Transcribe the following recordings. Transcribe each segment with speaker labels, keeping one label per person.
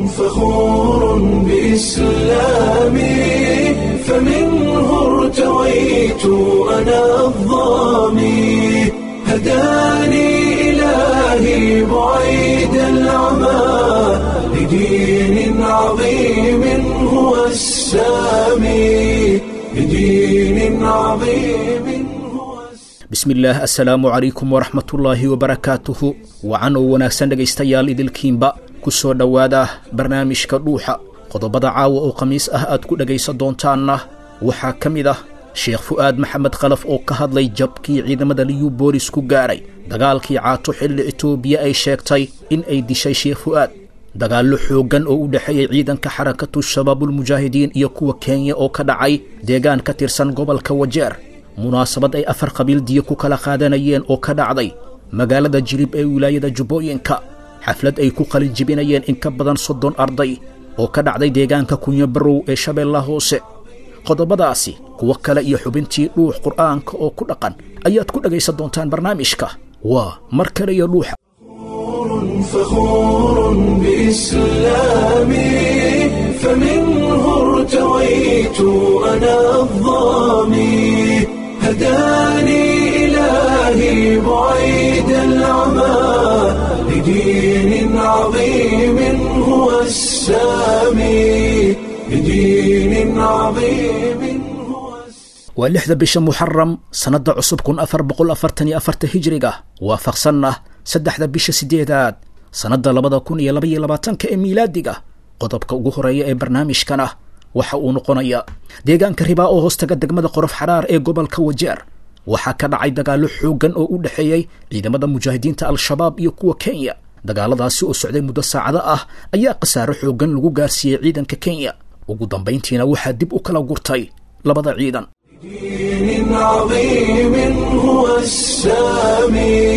Speaker 1: فخور بإسلامي فمنه ارتويت أنا الظامي هداني إلهي بعيد العمى لدين عظيم هو السامي لدين عظيم هو
Speaker 2: bismillaah assalaamu calaykum waraxmatullaahi wabarakaatuhu wacan oo wanaagsan dhegaystayaal idilkiinba ku soo dhowaada barnaamijka dhuuxa qodobada caawa oo khamiis ah aad ku dhegaysan doontaanna waxaa ka mid ah sheekh fu'aad maxamed khalaf oo ka hadlay jabkii ciidamada liyu boolis ku gaadhay dagaalkii caato xilli etoobiya ay sheegtay in ay dishay sheekh fu'aad dagaallo xooggan oo u dhexeeyey ciidanka xarakatu shabaabulmujaahidiin iyo kuwa kenya oo ka dhacay deegaan ka tirsan gobolka wajeer munaasabad ay afar qabiil diyo ku kala qaadanayeen oo ka dhacday magaalada jilib ee wilaayada jubbooyinka xaflad ay ku qalin jibinayeen in ka badan soddon arday oo ka dhacday deegaanka kunyo barow ee shabeellaha hoose qodobadaasi kuwo kale iyo xubintii dhuux qur'aanka oo ku dhaqan ayaad ku dhegaysan doontaan barnaamijka waa mar kale iyo dhuuxa
Speaker 1: فخور بإسلامي فمنه ارتويت أنا الظامي هداني إلهي بعيد العمى لدين عظيم هو السامي لدين عظيم هو السامي
Speaker 2: waa lixda bisha muxaram sannadda cusub kun afar boqol afartan iyo afarta hijriga waafaqsanna saddexda bisha siddeedaad sannadda labada kun iyo labaiyo labaatanka ee miilaadiga qodobka ugu horeeya ee barnaamijkana waxa uu noqonayaa deegaanka ribaa oo hoostaga degmada qorof xaraar ee gobolka wajeer waxaa ka dhacay dagaallo xooggan oo u dhexeeyey ciidamada mujaahidiinta al-shabaab iyo kuwa kenya dagaaladaasi oo socday muddo saacado ah ayaa khasaaro xooggan lagu gaarsiiyey ciidanka kenya ugu dambayntiina waxaa dib u kala gurtay labada ciidan
Speaker 1: دين عظيم هو السامي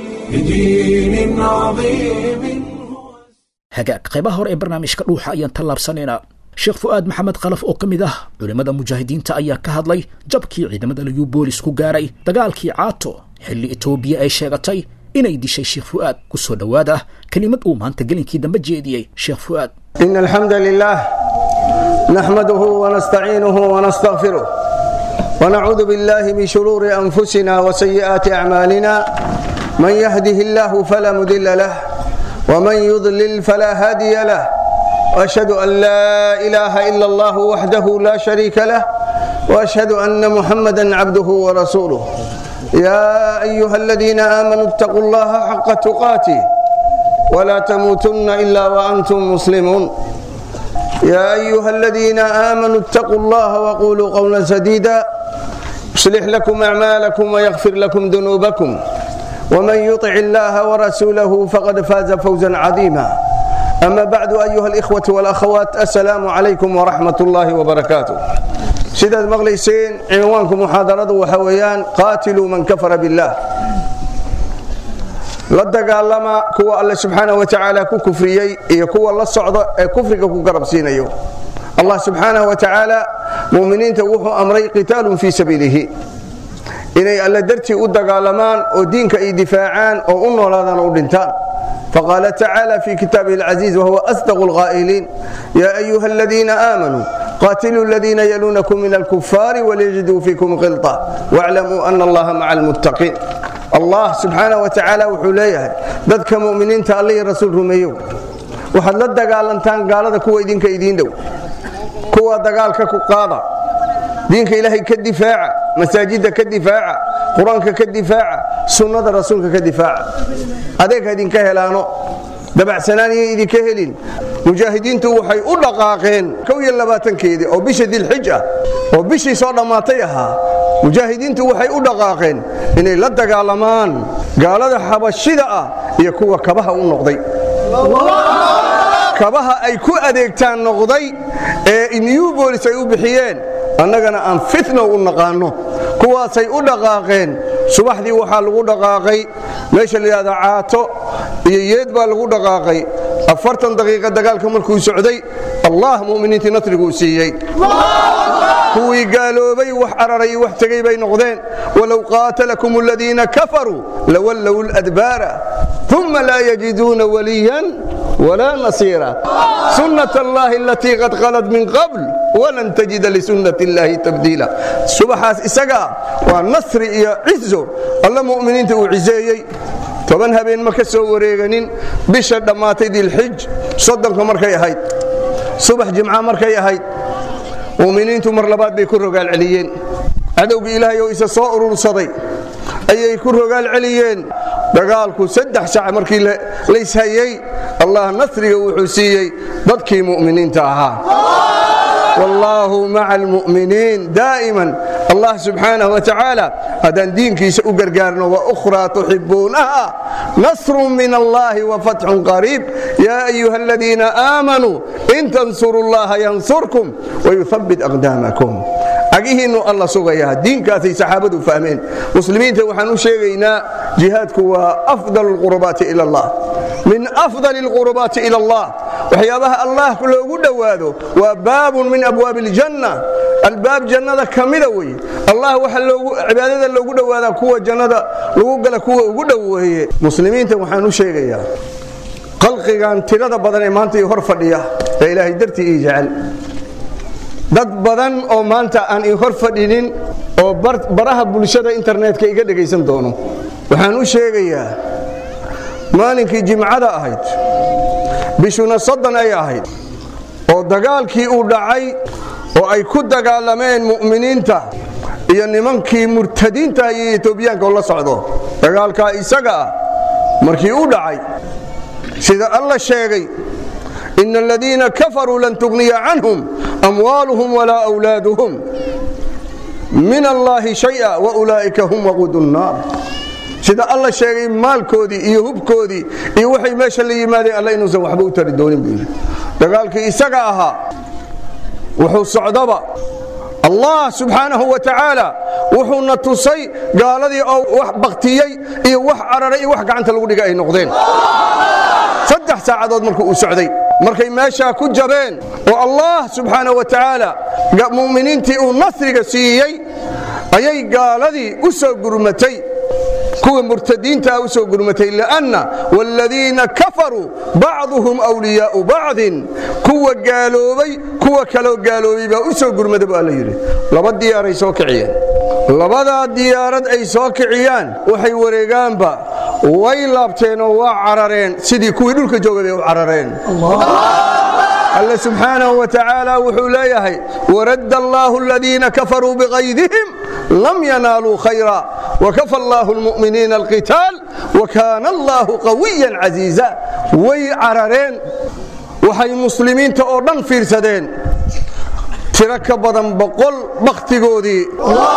Speaker 1: لدين عظيم هو
Speaker 2: hagaag qaybaha hore ee barnaamijka dhuuxa ayaan tallaabsanaynaa sheekh fu'aad maxamed khalaf oo ka mid ah culimmada mujaahidiinta ayaa ka hadlay jabkii ciidamada liyu boolis ku gaaray dagaalkii caato xilli etoobiya ay sheegatay inay dishay sheekh fu'aad ku soo dhowaada kelimad uu maanta gelinkii dambe jeediyey sheekh fu'aad
Speaker 3: إن الحمد لله نحمده ونستعينه ونستغفره ونعوذ بالله من شرور أنفسنا وسيئات أعمالنا من يهده الله فلا مضل له ومن يضلل فلا هادي له وأشهد أن لا إله إلا الله وحده لا شريك له وأشهد أن محمدا عبده ورسوله يا أيها الذين آمنوا اتقوا الله حق تقاته ولا تموتن إلا وأنتم مسلمون يا أيها الذين آمنوا اتقوا الله وقولوا قولا سديدا يصلح لكم أعمالكم ويغفر لكم ذنوبكم ومن يطع الله ورسوله فقد فاز فوزا عظيما أما بعد أيها الإخوة والأخوات السلام عليكم ورحمة الله وبركاته sidaad maqlayseen cinwaanku muxaadaradu waxa weeyaan qaatiluu man kafara biاllah la dagaalama kuwa alle subxaanah wa tacaala ku kufriyey iyo kuwa la socda ee kufriga ku garab siinayo allah subxaanah wa tacaala muminiinta wuxuu amray qitaalun fii sabiilihi inay alle dartii u dagaalamaan oo diinka ay difaacaan oo u noolaadaan oo u dhintaan فقال تعالى في كتابه العزيز وهو أصدق القائلين يا أيها الذين آمنوا قاتلوا الذين يلونكم من الكفار وليجدوا فيكم غلطة واعلموا أن الله مع المتقين الله سبحانه وتعالى وحليه ذاتك مؤمنين تالي رسول رميو waxaad la dagaalantaan gaalada kuwa idinka idiin dhow kuwa dagaalka ku qaada diinka ilaahay ka difaaca masaajidda ka difaaca qur-aanka ka difaaca sunnada rasuulka ka difaaca adeeg ha idinka helaano dabacsanaan iyo idinka helin mujaahidiintu waxay u dhaqaaqeen kow iyo labaatankeedii oo bisha dilxij ah oo bishii soo dhammaatay ahaa mujaahidiintu waxay u dhaqaaqeen inay la dagaalamaan gaalada xabashida ah iyo kuwa kabaha u noqday kabaha ay ku adeegtaan noqday ee new bolis ay u bixiyeen annagana aan fitno u naqaanno kuwaasay u dhaqaaqeen subaxdii waxaa lagu dhaqaaqay meesha la yidhahda caato iyo yeed baa lagu dhaqaaqay afartan daqiiqa dagaalka markuu socday allah mu'miniintii nasriguu siiyey kuwii gaaloobay wax cararay iyo wax tegey bay noqdeen walow qaatalakum aladiina kafaruu lawallow ladbaara uma laa yajiduuna waliyan ولا نصيرا سنة الله التي قد خلت من قبل ولن تجد لسنة الله تبديلا سبحاس إسقا والنصر يا عزو الله مؤمنين تعزيي toban habeen ma ka soo wareeganin bisha dhammaatay dilxij soddonka markay ahayd subax jimca markay ahayd mu'miniintu mar labaad bay ku rogaal celiyeen cadowgii ilaahay oo isa soo urursaday ayay ku rogaal celiyeen dagaalku saddex sac markii layshayey allah nasriga wuxuu siiyey dadkii mu'miniinta ahaa wallaahu maca almu'miniin daa'iman allah subxaanaه wa tacaala haddaan diinkiisa u gargaarno waأkhraa tuxibuunaha nasru min allahi wafatxun qariib yaa ayuha aladiina aamanuu in tansuru اllaha yansurkum wayuhabbit aqdaamakum cagihiinnu alla sugayaa diinkaasay saxaabadu fahmeen muslimiinta waxaan u sheegaynaa jihaadku waa afdal اlqurbaati ila allah min afdal اlqurbaati ila allah waxyaabaha allah loogu dhowaado waa baabun min abwaabi اljanna albaab jannada ka mida wey allah waxa cibaadada loogu dhowaadaa kuwa jannada lagu gala kuwa ugu dhoweeye muslimiinta waxaan u sheegayaa qalqigan tirada badan ee maanta ii hor fadhiya ee ilaahay dartii ii jecel dad badan oo maanta aan ii hor fadhinin oo baraha bulshada internetka iga dhegaysan doono waxaan u sheegayaa maalinkii jimcada ahayd bishuna soddon ay ahayd oo dagaalkii uu dhacay oo ay ku dagaalameen mu'miniinta iyo nimankii murtadiinta iyo etoobiyaanka oo la socdo dagaalkaa isaga ah markii u dhacay sida alla sheegay ina aladiina kafaruu lan tugniya canhum amwaaluhum walaa wlaaduhum min allaahi shaya waulaa'ika hum waquudu nnaar sida alla sheegay maalkoodii iyo hubkoodii iyo waxay meesha la yimaadeen alla inuusan waxba u tari doonin buu yidhi dagaalkii isaga ahaa wuxuu socdaba allah subxaanahu wa tacaala wuxuuna tusay gaaladii oo wax baktiyey iyo wax cararay iyo wax gacanta lagu dhiga ay noqdeen saddex saacadood markuu uu socday markay meeshaa ku jabeen oo allah subxaanahu wa tacaala mu'miniintii uu nasriga siiyey ayay gaaladii u soo gurmatay kuwa murtadiintaa u soo gurmatay lanna wاladiina kafaruu bacduhum wliyaau bacdin kuwa gaaloobay kuwa kaloo gaaloobay baa u soo gurmada bu alla yidhi laba diyaaray soo kiciyeen labadaa diyaarad ay soo kiciyaan waxay wareegaanba way laabteen oo waa carareen sidii kuwii dhulka joogay bay u carareen alle subxaanahu wa tacaala wuxuu leeyahay waradda allaahu aladiina kafaruu biqaydihim lam yanaaluu khayra wakafa allaahu almu'miniina alqitaal wakaana allaahu qawiyan casiiza way carareen waxay muslimiinta oo dhan fiirsadeen tiro ka badan boqol bakhtigoodii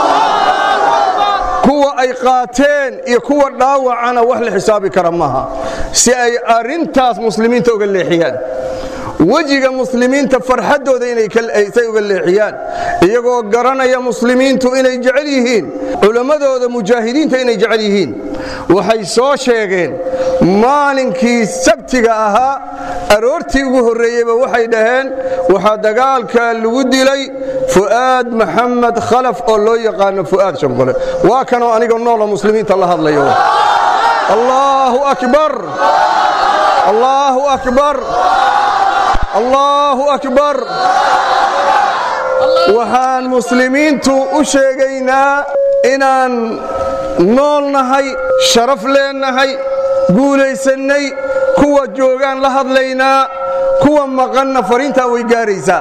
Speaker 3: kuwa ay qaateen iyo kuwa dhaawacana wax la xisaabi kara maaha si ay arintaas muslimiinta uga leexiyaan wejiga muslimiinta farxaddooda inaysay uga leexiyaan iyagoo garanaya muslimiintu inay jecel yihiin culammadooda mujaahidiinta inay jecel yihiin waxay soo sheegeen maalinkii sabtiga ahaa aroortii ugu horreeyeyba waxay dhaheen waxaa dagaalka lagu dilay fu'aad maxamed khalaf oo loo yaqaano fu'aad shanqole waa kanoo aniga noola muslimiinta la hadlayo allaahu akbar allaahu akbar allaahu akbar waxaan muslimiintu u sheegaynaa inaan nool nahay sharaf leennahay guulaysannay kuwa joogaan la hadlaynaa kuwa maqanna fariintaa way gaaraysaa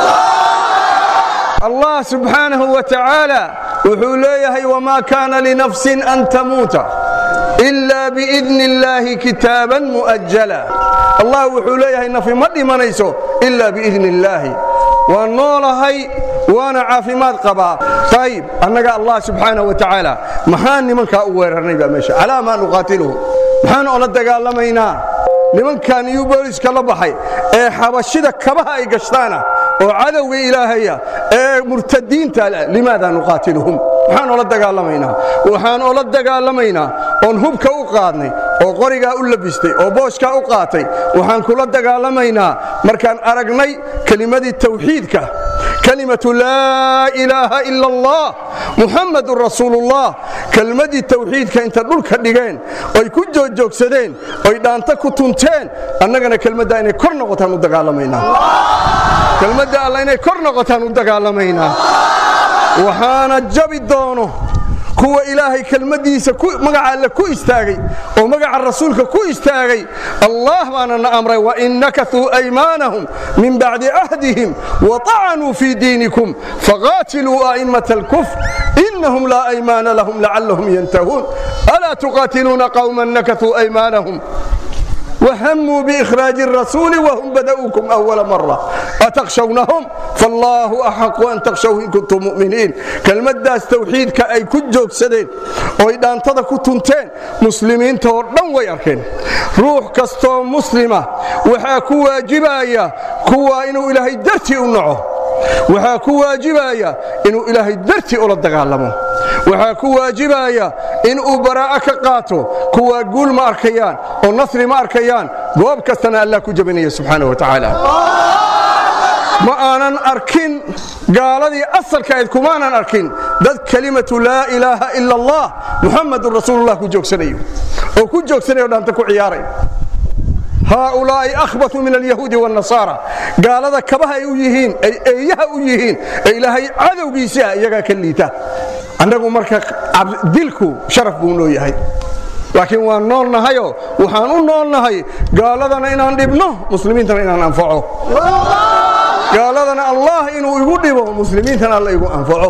Speaker 3: allah subxaanahu wa tacaala wuxuu leeyahay wamaa kaana linafsin an tamuuta ila biidni illaahi kitaaban mu'ajala allah wuxuu leeyahay nafi ma dhimanayso ila biidni illaahi waan noolahay waana caafimaad qabaa ayib annaga allah subxaanaه wa tacaala maxaan nimankaa u weerarnay baa meesha calaa maa nuqaatiluhu maxaan ola dagaalamaynaa nimankan iyo booliska la baxay ee xabashida kabaha ay gashtaana oo cadowga ilaahaya ee murtadiinta limaada nuqaatiluhum maxaan ola dagaalamaynaa waxaan ola dagaalamaynaa oon hubka u qaadnay oo qorigaa u labistay oo booskaa u qaatay waxaan kula dagaalamaynaa markaan aragnay kelimadii tawxiidka kalimatu laa ilaaha ila allah muxamadun rasuulullah kelmadii tawxiidka inta dhulka dhigeen oy ku joogjoogsadeen oy dhaanta ku tunteen annagana kelmadda inay kor noqotaan u dagaalamaynaa kelmadda alla inay kor noqotaan u dagaalamaynaa waxaana jabi doono kuwa ilaahay kelmadiisa magaca alle ku istaagay oo magaca rasuulka ku istaagay allah baana na amray wain nakatuu aymaanahum min bacdi cahdihim waطacanuu fii diinikum faqaatiluu a'immata alkufr inahum laa aymaana lahum lacallahum yantahuun alaa tuqaatiluuna qawma nakatuu aymaanahum وهموا بإخراج الرسول وهم بدأوكم أول مرة أتخشونهم فالله أحق أن تخشوه إن كنتم مؤمنين كلمة داس توحيد كأي كجوك سدين وإذا انتظر كنتين مسلمين توردن ويركن روح كستو مسلمة وحا كوا جبايا كوا إنو إلهي درتي أنعه waxaa ku waajibaya inuu ilaahay dartii ula dagaalamo waxaa ku waajibaya inuu baraa'a ka qaato kuwaa guul ma arkayaan oo nasri ma arkayaan goob kastana allah ku jabinaya subxaana wa tacaala ma aanan arkin gaaladii asalkaayd kumaanan arkin dad kelimatu laa ilaaha ila allah muxamadun rasuulullah ku joogsanayo oo ku joogsanayo dhaanta ku ciyaaray haaulaa'i akhbatu min alyahuudi wاnnasaara gaalada kabaha ay u yihiin ay eeyaha u yihiin ee ilaahay cadowgiisa iyagaa ka liita annagu marka dilku sharaf buu noo yahay laakiin waan nool nahayoo waxaan u nool nahay gaaladana inaan dhibno muslimiintana inaan anfaco gaaladana allah inuu igu dhibo muslimiintana alla igu anfaco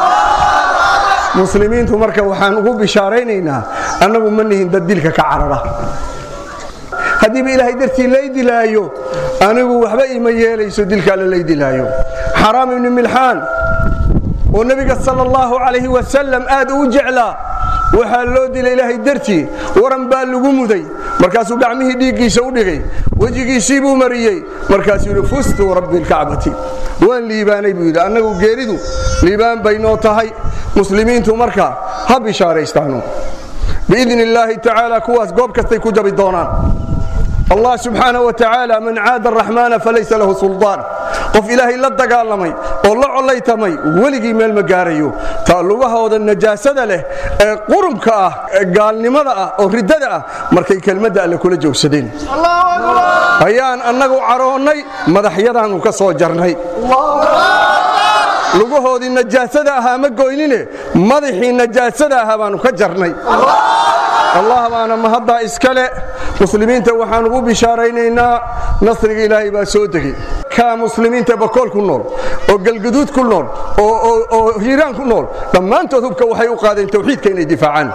Speaker 3: muslimiintu marka waxaan ugu bishaaraynaynaa annagu ma nihin dad dilka ka carara haddiiba ilaahay dartii lay dilaayo anigu waxba ima yeelayso dilka alle lay dilaayo xaraam ibni milxaan oo nebiga sal allahu calayhi wasalam aad u jeclaa waxaa loo dilay ilaahay dartii waran baa lagu muday markaasuu gacmihii dhiiggiisa u dhigay wejigiisii buu mariyey markaasuu yidhi fustu rabbi lkacbati waan liibaanay buu yidhi annagu geeridu liibaan bay noo tahay muslimiintu marka ha bishaaraystaano biidn illaahi tacaala kuwaas goob kastay ku jabi doonaan allah subxaana wa tacaala man caada araxmaana falaysa lahu suldaan qof ilaahay la dagaalamay oo la collaytamay weligii meel ma gaarayo taa lugahooda najaasada leh ee qurumka ah ee gaalnimada ah oo riddada ah markay kelmadda alle kula joogsadeen ayaan annagu caroonnay madaxyadaannu ka soo jarnay lugahoodii najaasada ahaa ma goynine madaxii najaasada ahaa baannu ka jarnay allah baana mahaddaa iskale muslimiinta waxaan ugu bishaaraynaynaa nasriga ilaahay baa soo degey kaa muslimiinta bakool ku nool oo galguduud ku nool oo hiiraan ku nool dhammaantood hubka waxay u qaadeen tawxiidka inay difaacaan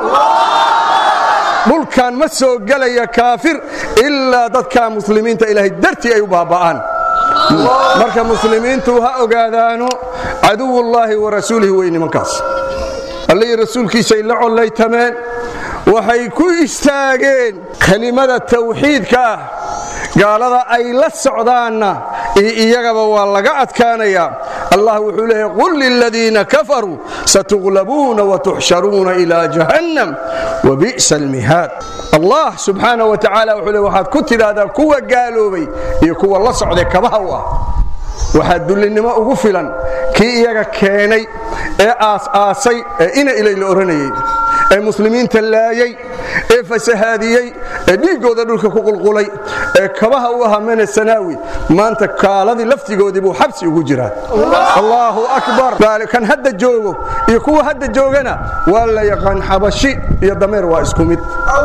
Speaker 3: dhulkan ma soo gelaya kaafir ilaa dadka muslimiinta ilaahay dartii ay u baaba'aan marka muslimiintu ha ogaadaano caduwullaahi wa rasuulihi wey nimankaas allihii rasuulkiisay la collaytameen waxay ku istaageen kelimada tawxiidka ah gaalada ay la socdaanna iyo iyagaba waa laga adkaanayaa allah wuxuu leeyahy qul liladiina kafaruu satuglabuuna watuxsharuuna ilaa jahannam wabi'sa almihaad allah subxaana wa tacaala wuxuu le waxaad ku tidhaahdaa kuwa gaaloobay iyo kuwa la socday kabaha u ah waxaa dullinnimo ugu filan kii iyaga keenay ee aas-aasay ee ina ilay la odhanayay ee muslimiinta laayey ee fasahaadiyey ee dhiiggooda dhulka ku qulqulay ee kabaha u ahaa mena sanaawi maanta kaaladii laftigoodii buu xabsi ugu jiraa allaahu akbar kan hadda joogo iyo kuwa hadda joogana waa la yaqaan xabashi iyo dameer waa isku mid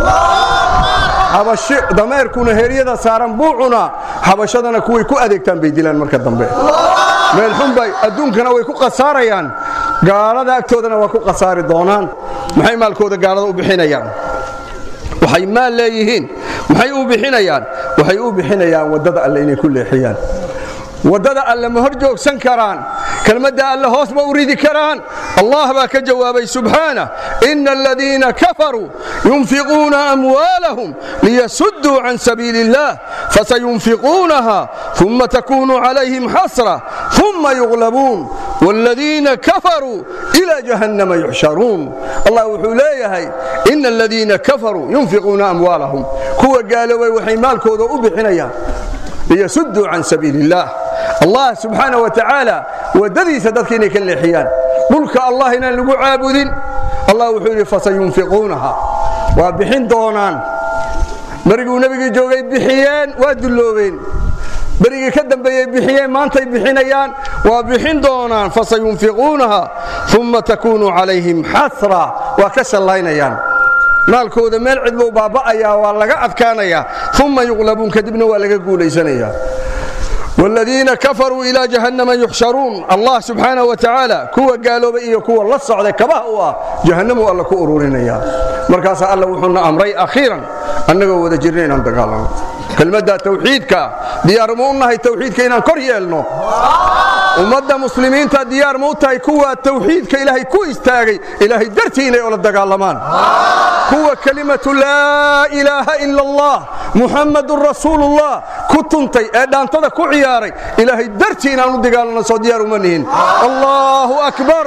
Speaker 3: xabashi dameerkuna heryada saaran buu cunaa xabashadana kuway ku adeegtaan bay dilaan marka dambe meel xunbay adduunkana way ku khasaarayaan gaalada agtoodana waa ku khasaari doonaan maxay maalkooda gaalada u bixinayaan waxay maal leeyihiin maxay u bixinayaan waxay u bixinayaan waddada alle inay ku leexiyaan waddada alle ma hor joogsan karaan kelmadda alle hoos ma u ridi karaan allah baa ka jawaabay subxaanah ina aladiina kafaruu yunfiquuna amwaalahum liyasudduu can sabiili اllah fasayunfiquunaha uma takunu calayhim xasra uma yuglabuun wاladiina kafaruu إilى jahannama yuxsharuun allah wuxuu leeyahay ina aladiina kafaruu yunfiquuna amwaalahum kuwa gaaloobay waxay maalkooda u bixinayaan liyasudduu can sabiili اllah allah subxaana wa tacaala waddadiisa dadka inay ka leexiyaan dhulka allah inaan lagu caabudin allah wuxuu yidhi fasayunfiquunaha waa bixin doonaan beriguu nebigii joogay bixiyeen waa dulloobeen berigii ka dambeeyey bixiyeen maantay bixinayaan waa bixin doonaan fasayunfiquunaha uma takuunu calayhim xasra waa ka shallaynayaan maalkooda meel cidbuu baaba'ayaa waa laga adkaanayaa uma yuqlabuun kadibna waa laga guulaysanayaa والذين كفروا إلى جهنم يحشرون الله سبحانه وتعالى كوا قالوا بإيه كوا الله صعد كبه هو جهنم والله كأرورين يا مركز الله وحنا أمري أخيرا أنه وذا جرين أن تقال كلمة توحيدك ديار مونا هي توحيدك إن كريه لنا ummadda muslimiinta diyaar ma u tahay kuwa tawxiidka ilaahay ku istaagay ilaahay dartii inay ola dagaalamaan kuwa kelimatu laa ilaaha ila allah muxammadun rasuulullah ku tuntay ee dhaantada ku ciyaaray ilaahay dartii inaan u dagaalano soo diyaar uma nihin allahu akbar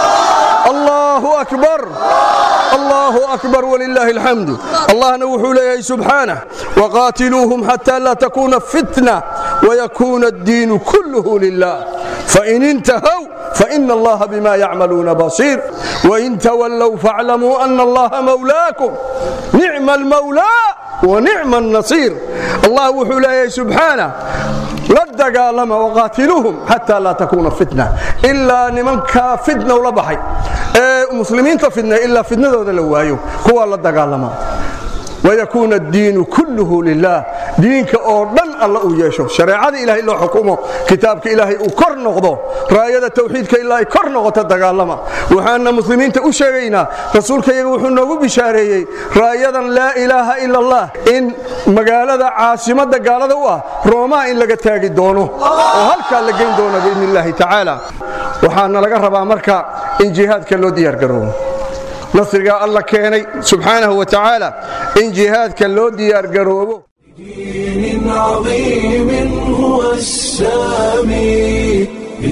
Speaker 3: allahu akbar allahu akbar walilaahi alxamdu allahna wuxuu leeyahay subxaanah waqaatiluuhum xataa laa takuuna fitna wayakuuna addiinu kulluhu lilah فإن انتهوا فإن الله بما يعملون بصير وإن تولوا فاعلموا أن الله مولاكم نعم المولى ونعم النصير الله وحوله سبحانه لا دقالما وقاتلوهم حتى لا تكون فتنة إلا نمنك فتنة ولا بحي إيه مسلمين فتنة إلا فتنة ذو لوايو هو لا دقالما ويكون الدين كله لله دينك oo dhan alla uu yeesho shareecada ilaahay loo xukumo kitaabka ilaahay uu kor noqdo raayada tawxiidka ilaahay kor noqoto dagaalama waxaana muslimiinta u sheegaynaa rasuulka iyaga wuxuu noogu bishaareeyey raayadan laa ilaaha ila allah in magaalada caasimada gaalada u ah roomaa in laga taagi doono oo halkaa la geyn doono biidni illaahi tacaala waxaana laga rabaa marka in jihaadka loo diyaargaroobo nasrigaa alla keenay subxaanahu wa tacaala in jihaadka loo diyaargaroobo
Speaker 1: بدين عظيم هو السامي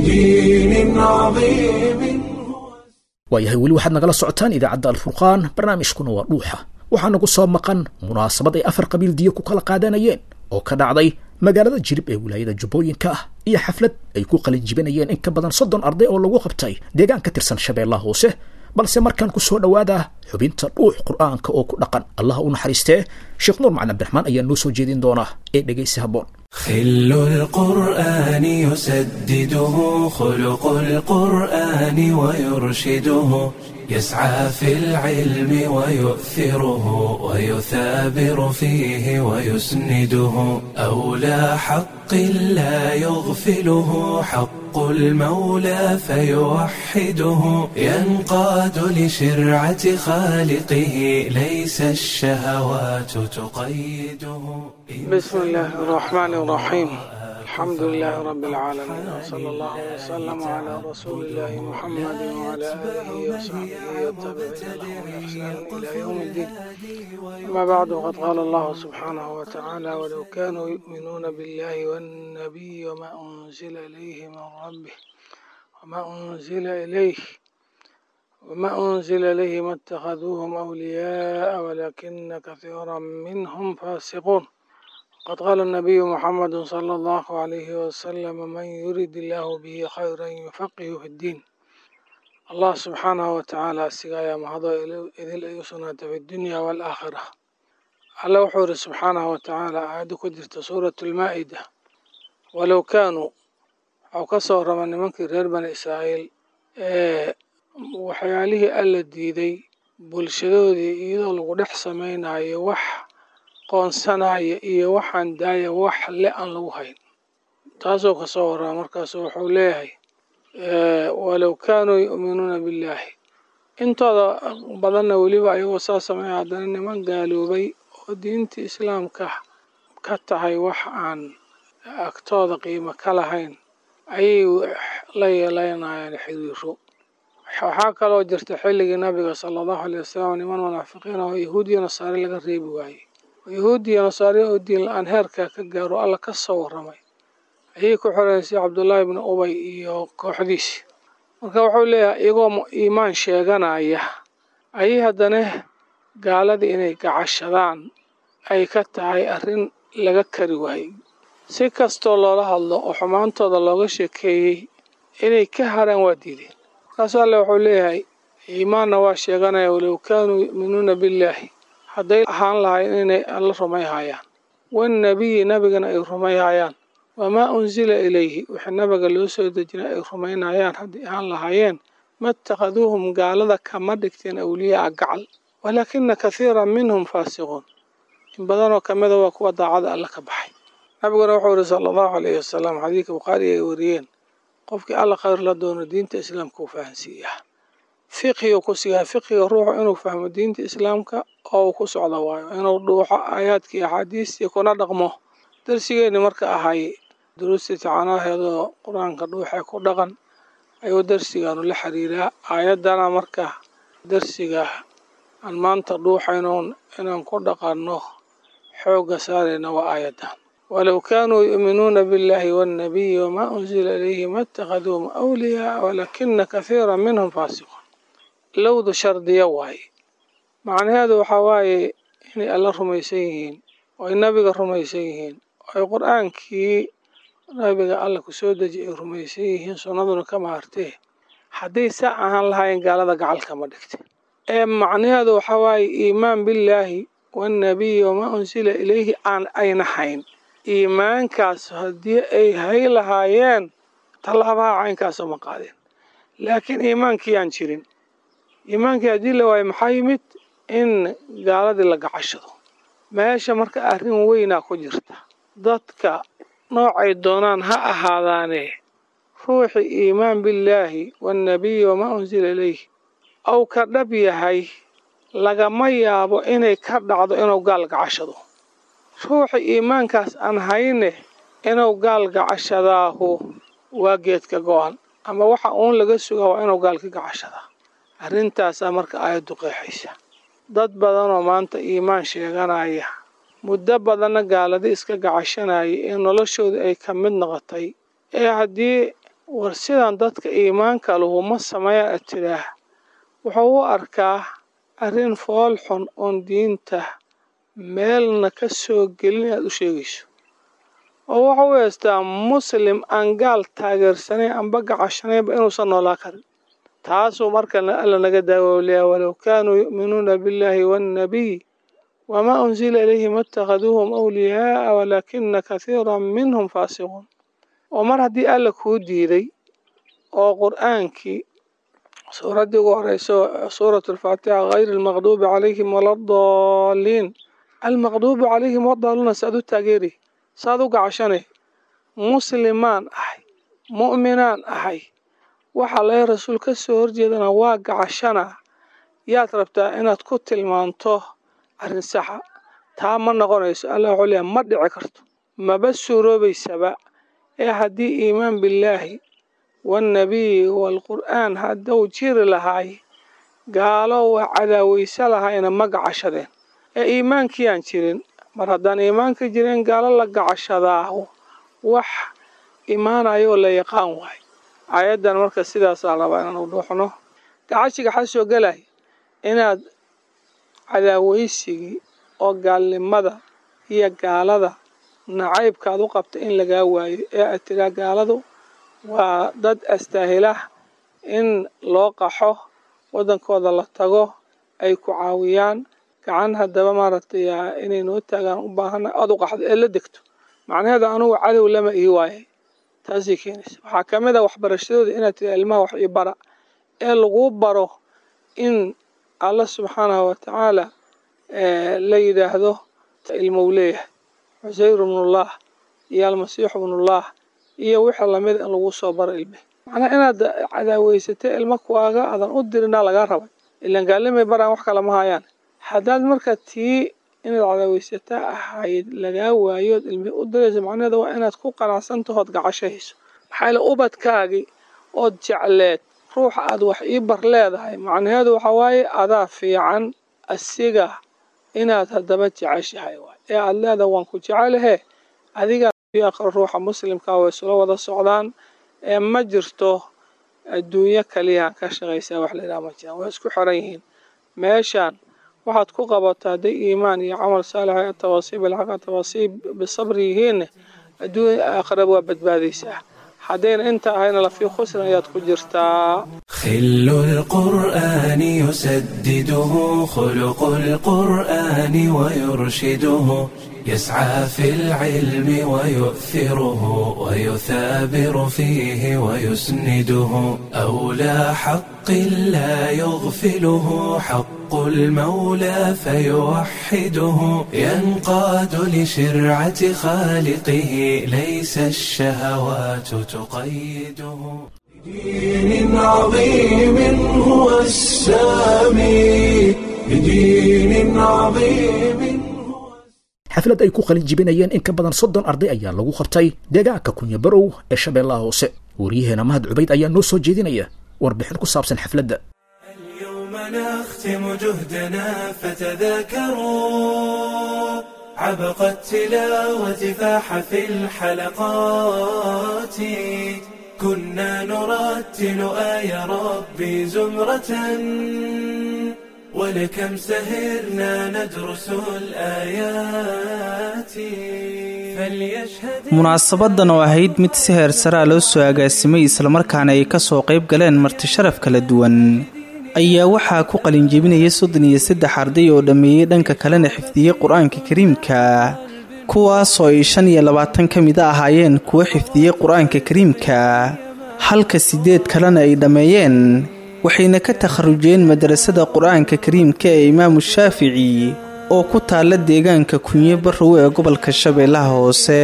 Speaker 1: بدين عظيم
Speaker 2: waayahay weli waxaad nagala socotaan idaacadda alfurqaan barnaamijkuna waa dhuuxa waxaa nagu soo maqan munaasabad ay afar qabiil diyo ku kala qaadanayeen oo ka dhacday magaalada jirib ee wilaayada jubbooyinka ah iyo xaflad ay ku qalin jibinayeen in ka badan soddon arday oo lagu qabtay deegaan ka tirsan shabeellaha hoose balse markaan ku soo dhowaada xubinta dhuux qur'aanka oo ku dhaqan allah u naxariistee sheekh nuur macalin abdiraxmaan ayaa noo soo jeedin doona ee dhegaysi habboon
Speaker 1: خل القرآن يسدده خلق القرآن ويرشده يسعى في العلم ويؤثره ويثابر فيه ويسنده أولى حق لا يغفله حق المولى فيوحده ينقاد لشرعة خالقه ليس الشهوات تقيده
Speaker 4: بسم الله الرحمن الرحيم الحمد لله رب العالمين وصلى الله وسلم على رسول الله محمد وعلى آله وصحبه والتابعين لهم بإحسان إلى يوم الدين أما بعد وقد قال الله سبحانه وتعالى ولو كانوا يؤمنون بالله والنبي وما أنزل إليه من ربه وما أنزل إليه وما أنزل إليه ما اتخذوهم أولياء ولكن كثيرا منهم فاسقون قد قال النبي محمد صلى الله عليه وسلم من يريد الله به خيرا يفقه في الدين الله سبحانه وتعالى سقايا مهضو إذن أيسنة في الدنيا والآخرة على وحور سبحانه وتعالى عاد كدرت سورة المائدة ولو كانوا أو كسر من منك غير بني إسرائيل إيه waxyaalihii alla diiday bulshadoodii iyadoo lagu dhex samaynayo wax qoonsanaya iyo waxaan daaya wax le aan lagu hayn taasoo kasoo warraa markaasu wuxuu leeyahay walow kaanuu yu'minuuna billaahi intooda badanna weliba ayagoo saa sameeya haddana niman gaaloobay oo diinta islaamka ka tahay wax aan agtooda qiimo ka lahayn ayay la yeelanayaan xiriiro waxaa kaloo jirta xilligii nabiga sala allahu alay wasalam niman munaafiqiin oo yahuudiya nasaare laga reebi waayey oo yahuudiya nasaare oo diin la-aan heerkaa ka gaaro alla ka soo warramay ayay ku xoreysay cabdullaahi ibni ubay iyo kooxdiisi marka wuxuu leeyahay iyagoo iimaan sheeganaya ayay haddana gaaladii inay gacashadaan ay ka tahay arrin laga kari waayey si kastoo loola hadlo oo xumaantooda looga sheekeeyey inay ka haraan waa diideen markaasuu alle wuxuu leeyahay iimaanna waa sheeganaya walow kaanuu yu'minuuna billaahi hadday ahaan lahayn inay alla rumayhayaan wannabiyi nabigana ay rumayhayaan wamaa unsila ilayhi wixii nabiga loo soo dejinay ay rumaynayaan haddii ahaan lahaayeen ma ittakhaduuhum gaalada kama dhigteen awliyaaa gacal walaakina kathiiran minhum faasiquun in badanoo ka mida waa kuwa daacada alla ka baxay nabiguna wuxuu yihi sala allahu alayhi wasalam xadiidka bukhaari ay wariyeen qofkii alla khayr la doono diinta islaamka uu fahansiiyaa fiqhigu ku siiyaa fiqhiga ruuxu inuu fahmo diinta islaamka oo uu ku socdo waayo inuu dhuuxo aayaadkii axaadiistii kuna dhaqmo darsigeenni marka ahay duruustii tacaanaheedoo qur-aanka dhuuxee ku dhaqan ayuu darsigaanu la xiriiraa aayaddana marka darsiga aan maanta dhuuxaynoon inaan ku dhaqanno xoogga saarayna waa aayaddan walow kaanuu yu'minuuna biاllahi waannabiyi wamaa unsila ilayhi ma ittakhaduuhum awliyaaa walaakina kathiira minhum faasiquun lowdu shardiya waaye macnaheedu waxaa waaye inay alla rumaysan yihiin oo ay nabiga rumaysan yihiin oo ay qur-aankii nabiga alla ku soo deji ay rumaysan yihiin sunnaduna ka maartee hadday saa ahaan lahaayeen gaalada gacalka ma dhigte ee macnaheedu waxaa waaye iimaan billaahi waannabiyi wamaa unsila ilayhi aan ayna hayn iimaankaas haddii ay hay lahaayeen tallaabaha caynkaasoo ma qaadeen laakiin iimaankii aan jirin iimaankii haddii la waayo maxaa yimid in gaaladii la gacashado meesha marka arrin weynaa ku jirta dadka noocay doonaan ha ahaadaane ruuxii iimaan billaahi waannabiyi wamaa unsila ilayhi ou ka dhab yahay lagama yaabo inay ka dhacdo inuu gaal gacashado ruuxi iimaankaas aan hayne inuu gaal gacashadaahu waa geedka go-an ama waxa uun laga sugaa waa inuu gaal ka gacashadaa arrintaasaa marka aayaddu qeexaysa dad badanoo maanta iimaan sheeganaya muddo badanna gaaladi iska gacashanaya ee noloshooda ay ka mid noqotay ee haddii war sidan dadka iimaanka lahu ma sameeyaan ad tidhaah wuxuu u arkaa arrin fool xun oon diinta meelna ka soo gelin inaad u sheegayso oo wuxuu u heystaa muslim aan gaal taageersanayn amba gacashanaynba inuusan noolaa karin taasuu marka alla naga daawowliyaa walow kaanuu yu'minuuna billaahi waannabiy wamaa unsila ilayhi ma ittakhaduuhum awliyaaa walaakina kathiiran minhum faasiquun oo mar haddii alla kuu diiday oo qur'aankii suuraddii ugu horeyso suuratu alfaatixa hayri almaqduubi calayhim waladaalliin almaqduubi calayhim wadaaluuna saad u taageeri saad u gacashane muslimaan ahay mu'minaan ahay waxa laga rasuul ka soo horjeedana waa gacashana yaad rabtaa inaad ku tilmaanto arrin saxa taa ma noqonayso allah wuxuu leeyahay ma dhici karto maba suuroobaysaba ee haddii iimaan billaahi waannabiyi waalqur'aan hadduu jiri lahaay gaalo waa cadaawaysa lahayna ma gacashadeen ee iimaankii aan jirin mar haddaan iimaanka jirin gaalo la gacashadaa wax imaanayo oo la yaqaan waayo aayaddan marka sidaasaa rabaa inaan u dhuuxno gacashiga xaa soo gelay inaad cadaawaysigii oo gaalnimada iyo gaalada nacaybkaad u qabta in lagaa waayo ee aad tiraa gaaladu waa dad astaahilah in loo qaxo waddankooda la tago ay ku caawiyaan gacan haddaba maaragtay inay noo taagaan u baahana aada u qaxdo ee la degto macnaheeda anugu cadow lama ii waayay taasay keenaysa waxaa ka mid a waxbarashadooda inaad tira ilmaha wax ii bara ee laguu baro in alla subxaanahu watacaala la yidhaahdo ilmou leeyahay cusayr ibnullah iyo almasiixu ibnullah iyo wixii lamid in lagu soo baro ilme macnaha inaad cadaaweysatay ilmo kuwaaga aadan u dirinaa lagaa rabay ilaan gaalimay baraan wax kala ma hayaan haddaad marka tii inaad cadaaweysataa ahayd lagaa waayood ilmi u diraysa macnaheeda waa inaad ku qanacsantahood gacashahayso maxaa yaele ubadkaagii ood jecleed ruuxa aad wax ii bar leedahay macnaheedu waxaa waaye adaa fiican asiga inaad haddaba jeceshahay waay ee aada leedahay waan ku jecelahe adiga aqro ruuxa muslimka way isula wada socdaan ee ma jirto adduunyo kaliya ka shaqaysaa wax layidhaha ma jiraan way isku xiran yihiin meeshaan waxaad ku qabato hadday iimaan iyo camal saalixa tawaasiib alxaqa tawaasiib bisabri yihiinne adduunya aakhiraba waa badbaadaysaa haddayna inta ahayna lafii khusran ayaad ku jirtaa
Speaker 1: خل القرآن يسدده خلق القرآن ويرشده يسعى في العلم ويؤثره ويثابر فيه ويسنده أولى حق لا يغفله حق المولى فيوحده ينقاد لشرعة خالقه ليس الشهوات تقيده بدين عظيم هو السامي بدين عظيم
Speaker 2: xaflad ay ku qalin jibinayeen in ka badan soddon arday ayaa lagu qabtay deegaanka kunya barow ee shabeellaha hoose wariyaheena mahad cubayd ayaa noo soo jeedinaya warbixin ku saabsan xafladda
Speaker 1: اليوم نختم جهدنا فتذاكروا عبق التلاوة فاح في الحلقات كنا نرتل آي ربي زمرة ولكم سهرنا ندرس الآيات فليشهد
Speaker 5: munaasabadan oo ahayd mid si heer saraa loo soo agaasimay islamarkaana ay ka soo qayb galeen marti sharaf kala duwan ayaa waxaa ku qalinjebinaya soddon iyo saddex arday oo dhammeeyey dhanka kalena xifdiyey qur-aanka kariimka kuwaasoo ay shan iyo labaatan ka mid a ahaayeen kuwo xifdiyey qur-aanka kariimka halka siddeed kalena ay dhammeeyeen waxayna ka takharujeen madrasada qur-aanka kariimka ee imaamu shaafici oo ku taalla deegaanka kunye barrow ee gobolka shabeellaha hoose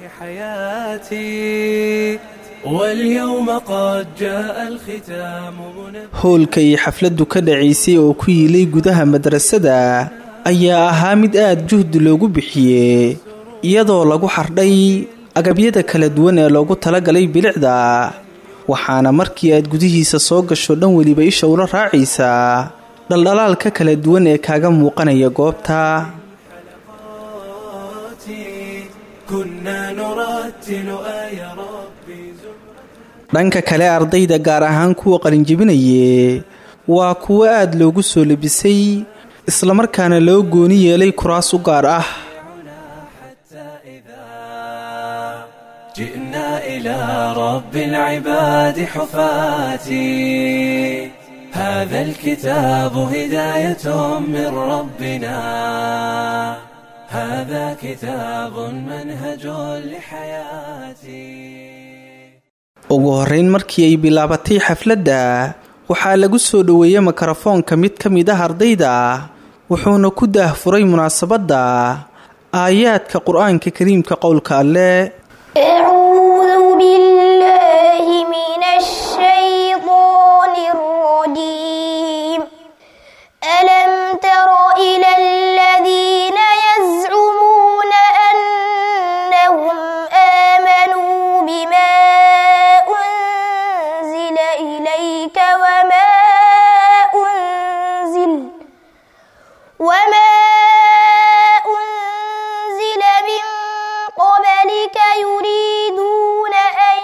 Speaker 1: حياتي واليوم قد جاء الختام منى
Speaker 5: howlka iyo xafladdu ka dhacaysay oo ku yiilay gudaha madrasada ayaa ahaa mid aad juhdi loogu bixiyey iyadoo lagu xardhay agabyada kala duwan ee loogu talagalay bilicda waxaana markii aad gudihiisa soo gasho dhan weliba isha ula raacaysaa dhaldhalaalka kala duwan ee kaaga muuqanaya goobta
Speaker 1: كنا نرتل آي ربي زمرة
Speaker 5: dhanka kale ardayda gaar ahaan kuwa qalinjebinaye waa kuwo aad loogu soo labisay islamarkaana loo gooni yeelay kuraas u gaar ah
Speaker 1: جئنا إلى رب العباد حفاتي هذا الكتاب هداية من ربنا هذا كتاب منهج لحياتي
Speaker 5: ugu horreyn markii ay bilaabatay xafladda waxaa lagu soo dhoweeyey mikrofoonka mid ka mid ah ardayda wuxuuna ku daahfuray munaasabadda aayaadka qur-aanka kariimka qowlka alleh
Speaker 6: أعوذ بالله من الشيطان الرجيم ألم تر إلى الذين يزعمون أنهم آمنوا بما أنزل إليك وما أنزل وما أنزل من قبلك يريدون أن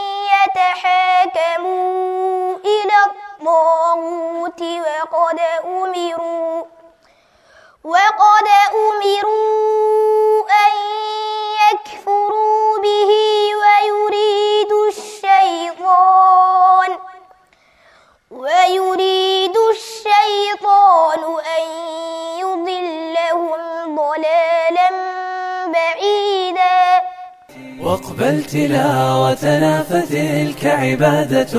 Speaker 6: يتحاكموا إلى الطاغوت وقد أمروا وقد أمروا أن يكفروا به ويريد الشيطان ويريد الشيطان أن يضلهم ضلالا بعيدا
Speaker 1: واقبل تلاوتنا فتلك عبادة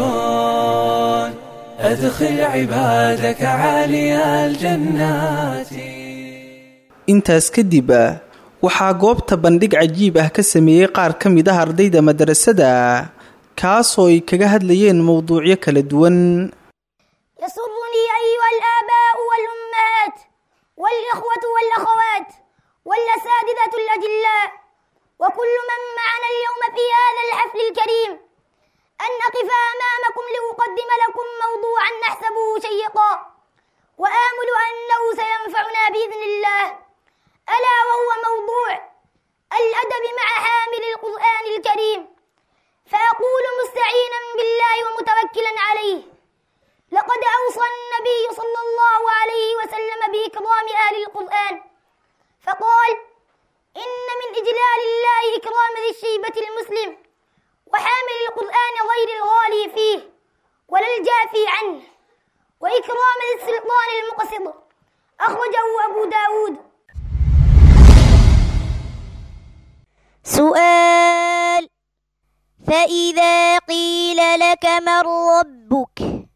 Speaker 1: أدخل عبادك عالي الجنات
Speaker 5: intaas kadib waxaa goobta bandhig cajiib ah ka sameeyey qaar ka mid ah ardayda madrasada kaasoo ay kaga hadlayeen mowduucyo kala duwan
Speaker 6: يسرني أيها الآباء والأمهات والإخوة والأخوات والأساتذة الأجلاء وكل من معنا اليوم في هذا الحفل الكريم أن أقف أمامكم لأقدم لكم موضوعا نحسبه شيقا وآمل أنه سينفعنا بإذن الله ألا وهو موضوع الأدب مع حامل القرآن الكريم فأقول مستعينا بالله ومتوكلا عليه لقد أوصى النبي صلى الله عليه وسلم بإكرام أهل القرآن فقال إن من إجلال الله إكرام ذي الشيبة المسلم وحامل القرآن غير الغالي فيه ولا والجافي عنه وإكرام السلطان المقسط أخرجه أبو داود
Speaker 7: سؤال فإذا قيل لك من ربك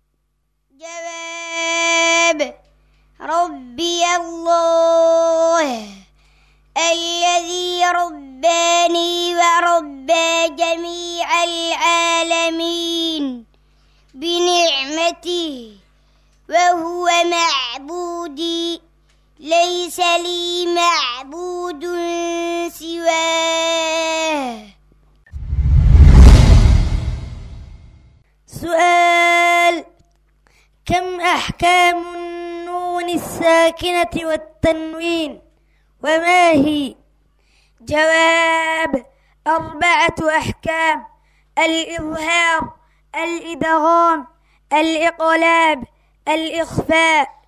Speaker 7: جواب ربي الله الذي رباني وربى جميع العالمين بنعمته وهو معبودي ليس لي معبود سواه
Speaker 8: سؤال كم أحكام النون الساكنة والتنوين وما هي جواب أربعة أحكام الإظهار الإدغام الإقلاب الإخفاء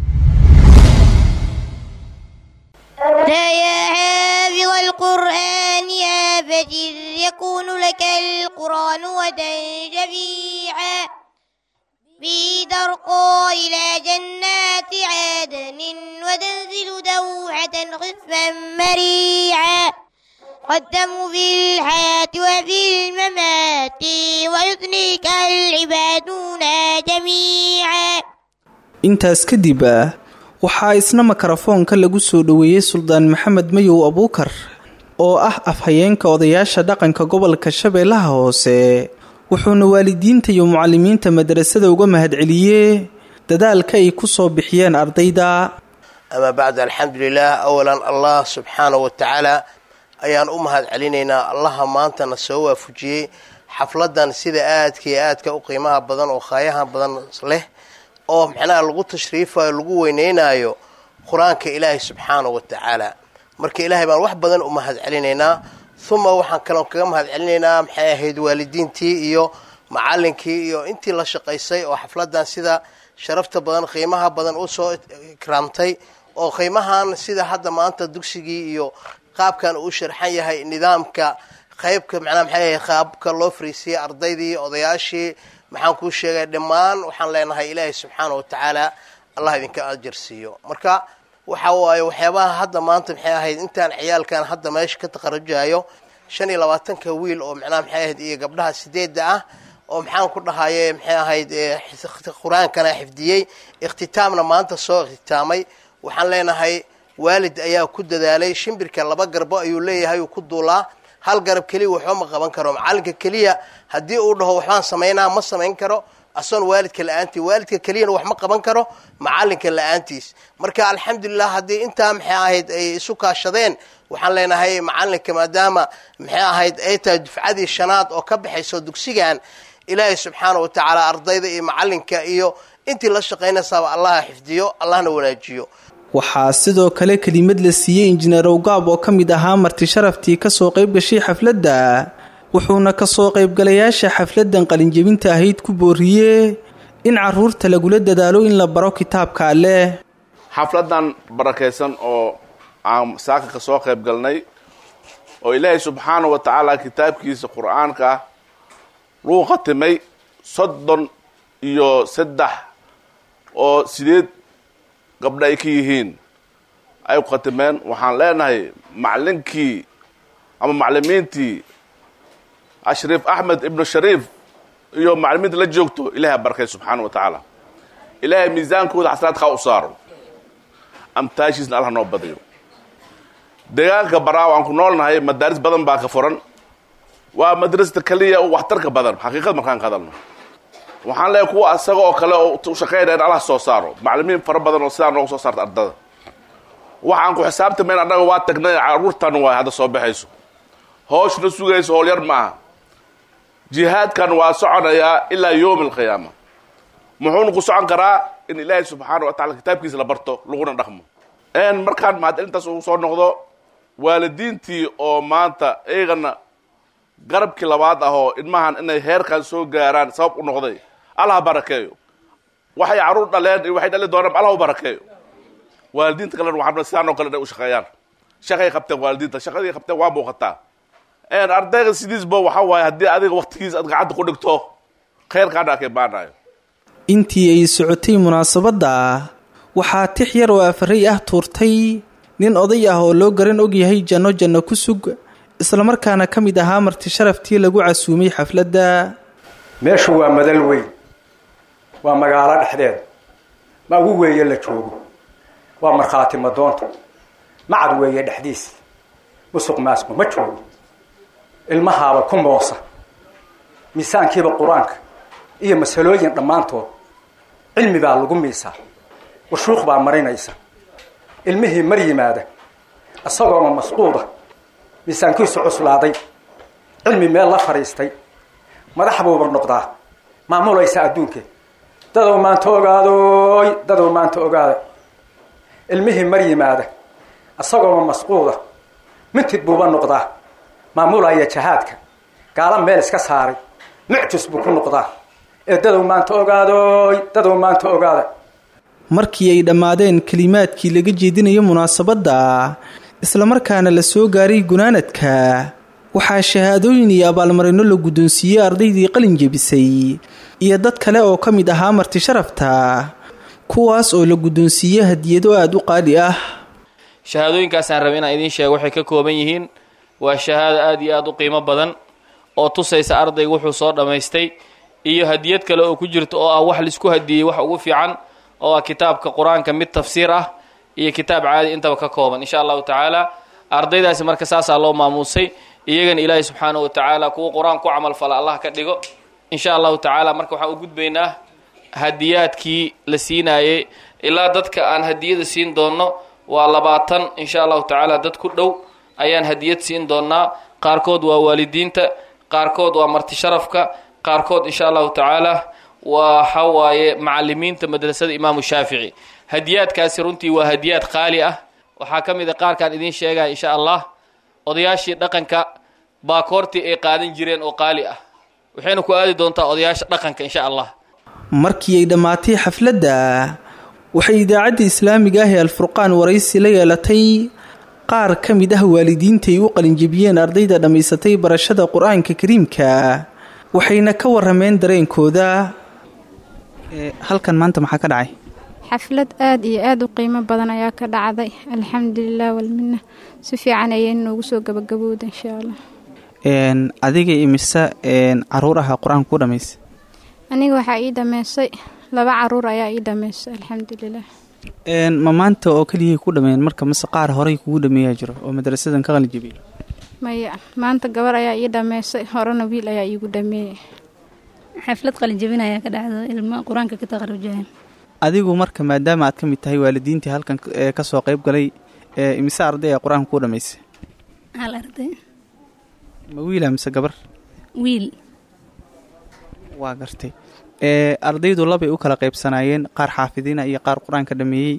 Speaker 7: لا يا حافظ القرآن يا فجر يكون لك القرآن ودا شفيعا به ترقى إلى جنات عدن وتنزل دوحة خفا مريعا قدموا في الحياة وفي الممات ويثنيك العبادون جميعا
Speaker 5: intaas kadib ah waxaa isna makarafoonka lagu soo dhoweeyey suldaan maxamed mayow abuukar oo ah afhayeenka odayaasha dhaqanka gobolka shabeellaha hoose wuxuuna waalidiinta iyo mucalimiinta madrasada uga mahadceliyee dadaalka ay ku soo bixiyeen ardayda
Speaker 9: ama bacd alxamdulilah awalan allah subxaana wa tacaala ayaan u mahad celinaynaa allaha maantana soo waafujiyey xafladan sida aadka iyo aadka u qiimaha badan oo khaayahan badan leh oo macnaha lagu tashriifayo lagu weyneynayo qur-aanka ilaahay subxaana wa tacaala marka ilaahay baan wax badan u mahad celinaynaa uma waxaan kaloo kaga mahad celinaynaa maxay ahayd waalidiintii iyo macalinkii iyo intii la shaqaysay oo xafladan sida sharafta badan qiimaha badan u soo ikraamtay oo qiimahan sida hadda maanta dugsigii iyo qaabkan uu sharxan yahay nidaamka qaybka macnaha maxay ahayd qaabka loo fariisiyey ardaydii odayaashii maxaan kuu sheegay dhammaan waxaan leenahay ilaahay subxaana wa tacaala allah idinka ajar siiyo marka waxa waaye waxyaabaha hadda maanta maxay ahayd intaan ciyaalkan hadda meesha ka taqarajayo shan iyo labaatanka wiil oo macnaha maxay ahayd iyo gabdhaha sideedda ah oo maxaan ku dhahaye maxay ahayd qur-aankana xifdiyey ikhtitaamna maanta soo ikhtitaamay waxaan leenahay waalid ayaa ku dadaalay shimbirka laba garbo ayuu leeyahay uu ku duulaa hal garab keliya waxba ma qaban karo macalinka keliya haddii uu dhaho waxbaan samaynaa ma samayn karo asoon waalidka la-aantii waalidka keliyana wax ma qaban karo macalinka la-aantiis marka alxamdulilah haddii intaa maxay ahayd ay isu kaashadeen waxaan leenahay macalinka maadaama maxay ahayd ay tahay dufcadii shanaad oo ka baxayso dugsigan ilaahay subxaana wa tacaala ardayda iyo macalinka iyo intii la shaqaynaysaaba allaha xifdiyo allahna wanaajiyo
Speaker 5: waxaa sidoo kale kelimad la siiyey injineer owgaab oo ka mid ahaa marti sharaftii kasoo qayb gashay xafladda wuxuuna kasoo qaybgalayaasha xafladdan qalinjebinta ahayd ku booriyee in caruurta lagula dadaalo in la baro kitaabka alleh
Speaker 10: xafladan barakaysan oo aan saaka ka soo qayb galnay oo ilaahay subxaana wa tacaala kitaabkiisa qur-aanka ah lagu khatimay soddon iyo saddex oo sideed gabdha ay ka yihiin ay ku khatimeen waxaan leenahay macalinkii ama maclimiintii ashriif axmed ibnu shariif iyo maclimiinta la joogto ilahay barakay subxaana wa tacaala ilaahay miisaankooda xasanaadkaa u saaro amtaashiisna allah noo badiyo deegaanka baraaw aan ku noolnahay madaaris badan baa ka furan waa madrasada keliya waxtarka badan xaqiiqad markaan ka hadalno waxaan leeyahay kuwa isaga oo kale oo u shaqaynaya in allah soo saaro maclimiin fara badan oo sidaa noogu soo saarta ardada waxaan ku xisaabtamayn annaga waa tagnay caruurtan waay hadda soo baxayso hooshna sugayso howl yar ma aha jihaadkan waa soconayaa ilaa yowmi alqiyaama muxuuna ku socon karaa in ilaahay subxaana wa tacala kitaabkiisa la barto laguna dhaqmo markaan mahadcelintaas uu soo noqdo waalidiintii oo maanta iyagana garabkii labaad ah oo ilmahan inay heerkan soo gaaraan sabab u noqday allah barakeeyo waxay caruur dhaleen iyo waxay dhali doonaan allah u barakeeyo waalidiinta kalena waxaan sidaan oo kale inay u shaqeeyaan shaqay qabteen waalidiinta shaqadii qabteen waa muuqataa ardayga sidiisba waxa waaye haddii adiga waktigiisa aad gacanta ku dhigto khayrkaana ka imaanayo
Speaker 5: intii ay socotay munaasabadda waxaa tix yar oo afaray ah tuurtay nin oday ah oo loo garan ogyahay janno janno ku sug islamarkaana ka mid ahaa marti sharaftii lagu casuumay xafladda
Speaker 11: meeshu waa madal weyn waa magaalo dhexdeeda ma ugu weeye la joogo waa markhaati madoonta macad weeye dhexdiis musuq maasku ma joogo ilmahaaba ku moosa miisaankiiba qur-aanka iyo masalooyin dhammaantood cilmi baa lagu miisaa washuuq baa marinaysa ilmihii mar yimaada isagooma masquuda miisaankiisu cuslaaday cilmi meel la fadhiistay madax buuba noqdaa maamulaysa adduunkee dadow maanta ogaadoy dadow maanta ogaada ilmihii mar yimaada isagooma masquuda mintid buuba noqdaa maamulaya jahaadka gaala meel iska saaray mucjis buu ku noqdaa ee dadow maanta ogaadoy dadow maanta ogaada
Speaker 5: markii ay dhammaadeen kelimaadkii laga jeedinayo munaasabadda islamarkaana la soo gaaray gunaanadka waxaa shahaadooyin iyo abaalmarino la guddoonsiiyey ardaydii qalin jebisay iyo dad kale oo ka mid ahaa marti sharafta kuwaas oo la guddoonsiiyey hadiyado aada u qaali ah
Speaker 12: shahaadooyinkaasaan raba inaan idiin sheego waxay ka kooban yihiin waa shahaado aada iyo aada u qiimo badan oo tusaysa ardayga wuxuu soo dhammaystay iyo hadiyad kale oo ku jirta oo ah wax laisku hadiyey wax ugu fiican oo ah kitaabka qur-aanka mid tafsiir ah iyo kitaab caadi intaba ka kooban insha allahu tacaala ardaydaasi marka saasaa loo maamuusay iyagana ilaahay subxaanahu wa tacaala kuwa qur-aan ku camalfala allah ka dhigo insha allahu tacaala marka waxaan u gudbaynaa hadiyaadkii la siinaayey ilaa dadka aan hadiyada siin doonno waa labaatan insha allahu tacaala dad ku dhow ayaan hadiyad siin doonaa qaarkood waa waalidiinta qaarkood waa marti sharafka qaarkood insha allahu tacaala waxa waaye macalimiinta madrasada imaamu shaafici hadiyaadkaasi runtii waa hadiyaad qaali ah waxaa ka mid a qaarkaan idiin sheegaya insha allah odayaashii dhaqanka baakoortii ay qaadan jireen oo qaali ah waxayna ku aadi doontaa odayaasha dhaqanka insha allah
Speaker 5: markii ay dhammaatay xafladda waxay idaacadda islaamiga ah ee alfurqaan waraysi la yeelatay qaar ka mid ah waalidiintaay u qalinjebiyeen ardayda dhammaysatay barashada qur-aanka kariimka waxayna ka warameen dareenkooda halkan maanta maxaa ka dhacay
Speaker 13: xaflad aada iyo aada u qiimo badan ayaa ka dhacday alxamdulilah walmina si fiican ayay noogu soo gabagabowda insha allah
Speaker 5: adiga imise caruur aha qur-aanka ku dhamaysay
Speaker 13: aniga waxaa ii dhameysay laba caruur ayaa ii dhameysay alxamdulilah
Speaker 5: ma maanta oo keliyay ku dhameen marka mase qaar horey kugu dhameeyaa jiro oo madrasadan ka qalinjebiyay
Speaker 13: maya maanta gabar ayaa ii dhameysay horena wiil ayaa iigu dhameeyey
Speaker 14: xaflad qalinjebin ayaa ka dhacdo ilmo qur-aanka ka taqarujaan
Speaker 5: adigu marka maadaama aad ka mid tahay waalidiintii halkan kasoo qayb galay imise arday a qur-aanka ku dhamaysay
Speaker 14: hal arday
Speaker 5: ma wiila mise gabar
Speaker 14: wiil
Speaker 5: waa gartay ardaydu labay u kala qaybsanaayeen qaar xaafidiina iyo qaar qur-aanka dhameeyey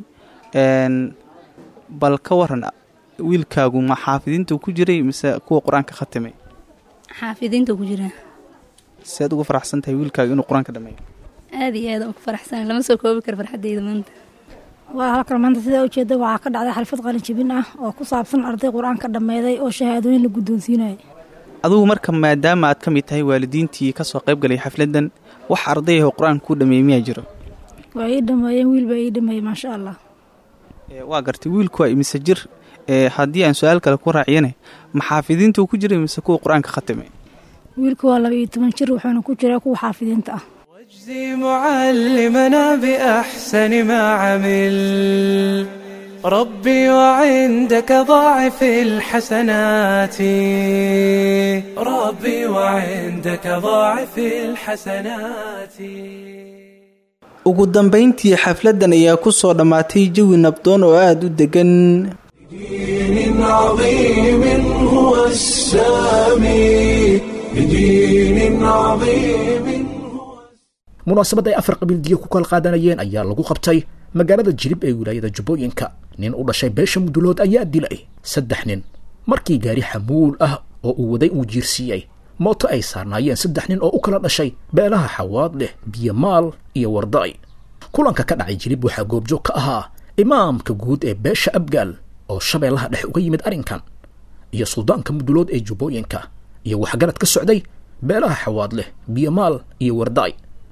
Speaker 5: bal ka waran wiilkaagu ma xaafidiinta ku jiray mise kuwa qur-aanka khatimay
Speaker 14: xaafidiinta ku jira
Speaker 5: si aad ugu faraxsan tahay wiilkaaga inuu qur-aanka dhameeyo
Speaker 14: aada iyo aada ugu faraxsan lama soo koobi karo farxadeyda maanta
Speaker 15: waa halkan maanta sidaa ujeeda waxaa ka dhacday xalfad qalinjebin ah oo ku saabsan arday qur-aanka dhammeeday oo shahaadooyin la guddoonsiinaya
Speaker 5: adugu marka maadaama aad ka mid tahay waalidiintii kasoo qayb galay xafladan wax arday ah oo qur-aanka ku dhameeyey miyaa jiro
Speaker 15: waa ii dhameeyeen wiil baa ii dhameeyey maasha allah
Speaker 5: waa gartay wiilku waa imise jir haddii aan su-aal kale ku raaciyane ma xaafidiintuu ku jiray mise kuwa qur-aanka khatimay
Speaker 15: wiilku waa laba iyo toban jir wuxuuna ku jiraa kuwa xaafidiinta ah
Speaker 1: واجزي معلمنا بأحسن ما عمل ربي وعندك ضاعف الحسنات ربي وعندك ضاعف الحسنات
Speaker 5: ugu dambayntii xafladdan ayaa ku soo dhammaatay jawi nabdoon oo aada u degan
Speaker 1: بدين عظيم هو السامي بدين عظيم
Speaker 2: munaasabad ay afar qabiildiyo ku kala qaadanayeen ayaa lagu qabtay magaalada jilib ee wilaayada jubbooyinka nin u dhashay beesha mudulood ayaa dilay saddex nin markii gaari xamuul ah oo uu waday uu jiirsiiyey mooto ay saarnaayeen saddex nin oo u kala dhashay beelaha xawaad leh biyomaal iyo wardaay kulanka ka dhacay jilib waxaa goobjoog ka ahaa imaamka guud ee beesha abgaal oo shabeellaha dhex uga yimid arrinkan iyo suldaanka mudulood ee jubbooyinka iyo waxgarad ka socday beelaha xawaad leh biyomaal iyo wardaay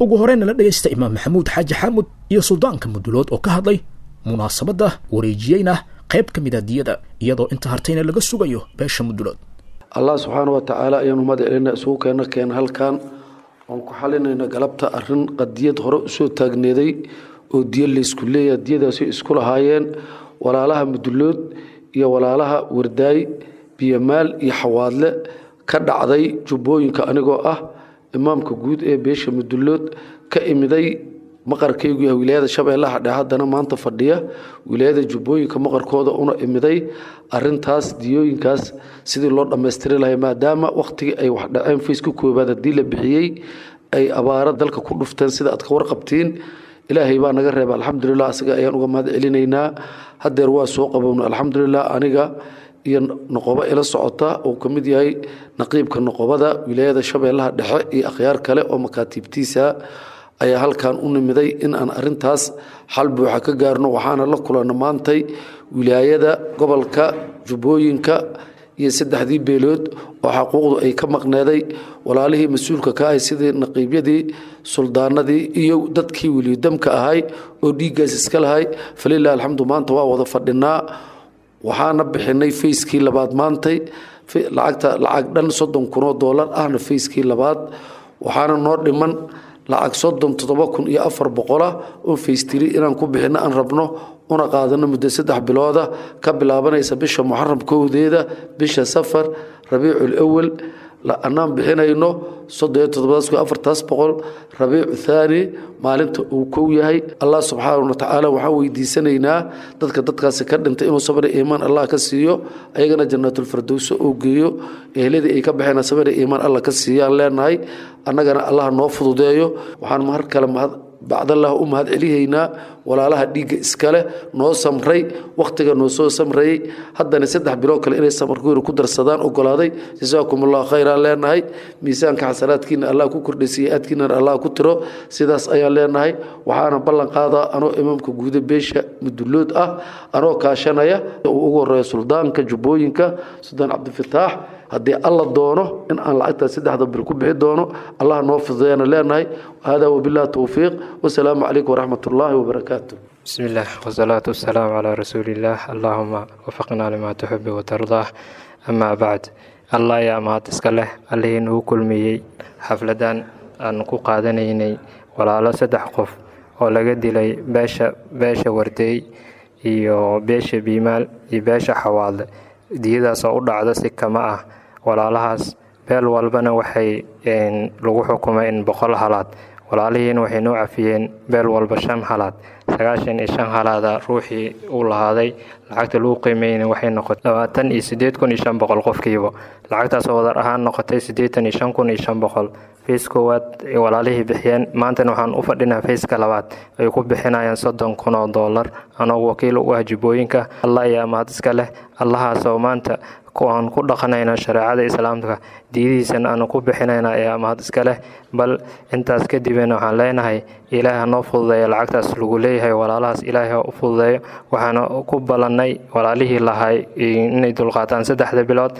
Speaker 2: ugu horeyna la dhegaysta imaam maxamuud xaaji xaamud iyo suldaanka mudulood oo ka hadlay munaasabadda wareejiyeyna qayb ka mid a diyada iyadoo inta hartayna laga sugayo beesha mudulood
Speaker 16: allah subxaana wa tacaala ayaanu mahad celina isugu keena keena halkan oon ku xalinayna galabta arin qadiyad hore usoo taagneeday oo diyo laysku leeyaha diyadaasi isku lahaayeen walaalaha mudulood iyo walaalaha wardaay biyamaal iyo xawaadle ka dhacday jubbooyinka anigoo ah imaamka guud ee beesha mudulood ka imiday maqarkaygu yahay wilaayada shabeellaha dhexe haddana maanta fadhiya wilaayada jubbooyinka maqarkooda una imiday arintaas diyooyinkaas sidii loo dhammaystiri lahay maadaama wakhtigii ay wax dhaceen fayska koobaad haddii la bixiyey ay abaaro dalka ku dhufteen sida aad ka warqabtiin ilaahay baa naga reeba alxamdulilah asiga ayaan uga mahad celinaynaa hadeer waa soo qabowna alxamdulilah aniga iyo noqobo ila socota uu ka mid yahay naqiibka noqobada wilaayada shabeellaha dhexe iyo akhyaar kale oo makaatiibtiisa ayaa halkan u nimiday in aan arintaas xal buuxa ka gaarno waxaana la kulana maantay wilaayada gobolka jubbooyinka iyo saddexdii beelood oo xaquuqdu ay ka maqneeday walaalihii mas-uulka ka ahay sidii naqiibyadii suldaanadii iyo dadkii weliyodamka ahay oo dhiiggaas iska lahay falilah alxamdu maanta waa wada fadhinaa waxaana bixinay fayskii labaad maantay lacagta lacag dhan soddon kunoo doolar ahna fayskii labaad waxaana noo dhiman lacag soddon toddoba kun iyo afar boqolah oo faystiri inaan ku bixinno aan rabno una qaadano muddo saddex bilooda ka bilaabanaysa bisha muxaram kowdeeda bisha safar rabiicul awal anaan bixinayno soddon iyo toddobadas kun afartaas boqol rabiicu thaani maalinta uu kow yahay allah subxaana wa tacaala waxaan weydiisanaynaa dadka dadkaasi ka dhintay inuu sabri iimaan allah ka siiyo ayagana jannaatulfardowso oo geeyo ehladii ay ka baxeen sabri iimaan allah ka siiyaan leenahay annagana allah noo fududeeyo waxaan mar kale mahad bacdallah u mahad celihaynaa walaalaha dhiigga iskale noo samray wakhtiga noo soo samrayey haddana saddex biloo kale inay samarkooda ku darsadaan ogolaaday jasaakum allah khayraan leenahay miisaanka xasanaadkiina allah ku kordhaysiiya aadkiinana allah ku tiro sidaas ayaan leenahay waxaana ballan qaadaa anoo imaamka guuda beesha mudulood ah anoo kaashanaya uu ugu horeeya suldaanka jubbooyinka suldaan cabdifataax haddii alla doono in aan lacagtaas saddexda bil ku bixi doono allah noo fududeeyana leenahay hada wabillahi towfiiq wasalaamu calaykum waraxmat ullaahi wabarakaatu
Speaker 17: بسم الله والصلاة والسلام على رسول الله اللهم وفقنا لما تحب وترضاه أما بعد الله يا mahad iska leh allihii nagu kulmiyey xafladan aan ku qaadanaynay walaalo saddex qof oo laga dilay beesha beesha wardeey iyo beesha biimaal iyo beesha xawaadle diyadaas oo u dhacda si kama ah walaalahaas beel walbana waxay lagu xukumay in boqol halaad walaalihiina waxay noo cafiyeen beel walba shan halaad sagaashan iyo shan halaada ruuxii uu lahaaday lacagta lagu qiimeyna waxay noqotay labaatan iyo sideed kun iyo shan boqol qofkiiba lacagtaasoo wadar ahaan noqotay siddeetan iyo shan kun iyo shan boqol fays koowaad ay walaalihii bixiyeen maantana waxaan u fadhinaa fayska labaad ay ku bixinayaan soddon kun oo doolar anoo wakiil u ah jubbooyinka allah ayaa mahad iska leh allahaasoo maanta aan ku dhaqanayna shareecada islaamka diidihiisana aanu ku bixinayna ayaa mahad iska leh bal intaas kadibna waxaan leenahay ilaahi ha noo fududeeyo lacagtaas lagu leeyahay walaalahaas ilaahi ha u fududeeyo waxaana ku ballannay walaalihii lahay inay dulqaataan saddexda bilood